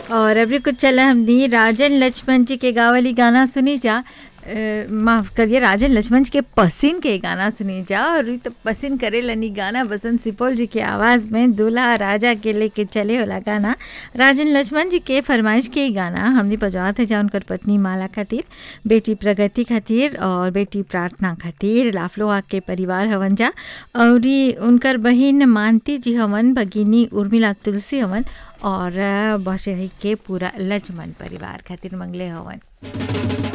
और अभी कुछ चला हमने राजन लक्ष्मण जी के गावली गाना सुनी जा अ, माफ करिए राजन लक्ष्मण जी के पसीन के गाना सुनी जा और ई तो पसीन करे लनी गाना बसंत सिपोल जी के आवाज़ में दूल्हा राजा के लेके चले वाला गाना राजन लक्ष्मण जी के फरमाइश के ही गाना हमने बजावत है जा उनकर पत्नी माला खातिर बेटी प्रगति खातिर और बेटी प्रार्थना खातिर लाफलोहा के परिवार हवन जा और ई उनकर बहिन मानती जी हवन भगिनी उर्मिला तुलसी हवन और बसही के पूरा लक्ष्मण परिवार खातिर मंगले हवन